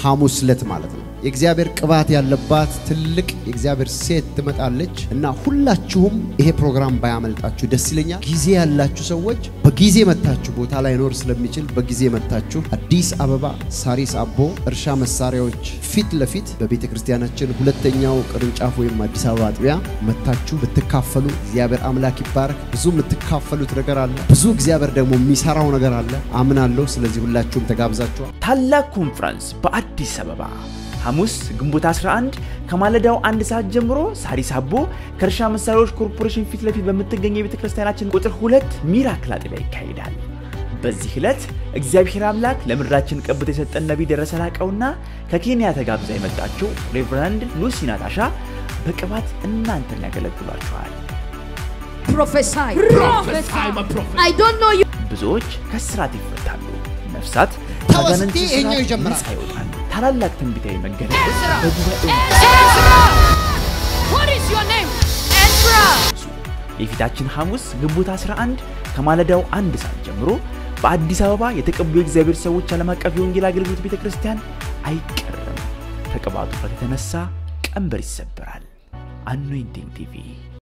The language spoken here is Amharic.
ሐሙስ ዕለት ማለት ነው። የእግዚአብሔር ቅባት ያለባት ትልቅ የእግዚአብሔር ሴት ትመጣለች እና ሁላችሁም ይሄ ፕሮግራም ባያመልጣችሁ ደስ ይለኛል። ጊዜ ያላችሁ ሰዎች በጊዜ መታችሁ፣ ቦታ ላይኖር ስለሚችል በጊዜ መታችሁ አዲስ አበባ ሳሪስ አቦ እርሻ መሳሪያዎች ፊት ለፊት በቤተ ክርስቲያናችን ሁለተኛው ቅርንጫፍ ወይም አዲስ አበባ አጥቢያ መታችሁ ብትካፈሉ እግዚአብሔር አምላክ ይባረክ። ብዙ የምትካፈሉት ነገር አለ። ብዙ እግዚአብሔር ደግሞ የሚሰራው ነገር አለ አምናለሁ። ስለዚህ ሁላችሁም ተጋብዛችኋል። ታላቅ ኮንፈረንስ በአዲስ አበባ ሐሙስ ግንቦት 11 ከማለዳው አንድ ሰዓት ጀምሮ ሳሪስ አቦ ከእርሻ መሳሪያዎች ኮርፖሬሽን ፊት ለፊት በምትገኘው የቤተ ክርስቲያናችን ቁጥር ሁለት ሚራክል አጥቢያ ይካሄዳል። በዚህ ዕለት እግዚአብሔር አምላክ ለምድራችን ቀብቶ የሰጠን ነቢይ ደረሰ ላቀውና ከኬንያ ተጋብዛ የመጣችው ሬቨራንድ ሉሲ ናታሻ በቅባት እናንተን ያገለግሏችኋል። prophesy. Prophesy, my prophet. I don't know you. ብዙዎች ከስራት ይፈታሉ፣ ነፍሳት ተወስቲ ከአጋንንት ይሄኛው ስራት ይጀምራል። ነፃ ይወጣሉ። ታላላቅ ትንቢታዊ መገለጦች በጉባኤው Ezra! What is your name? Ezra! የፊታችን ሐሙስ ግንቦት 11 ከማለዳው አንድ ሰዓት ጀምሮ በአዲስ አበባ የተቀቡ የእግዚአብሔር ሰዎች ዓለም አቀፍ የወንጌል አገልግሎት ቤተ ክርስቲያን አይቀርም። ከቅባቱ ፍረት የተነሳ ቀንበር ይሰበራል። አኖይንቲንግ ቲቪ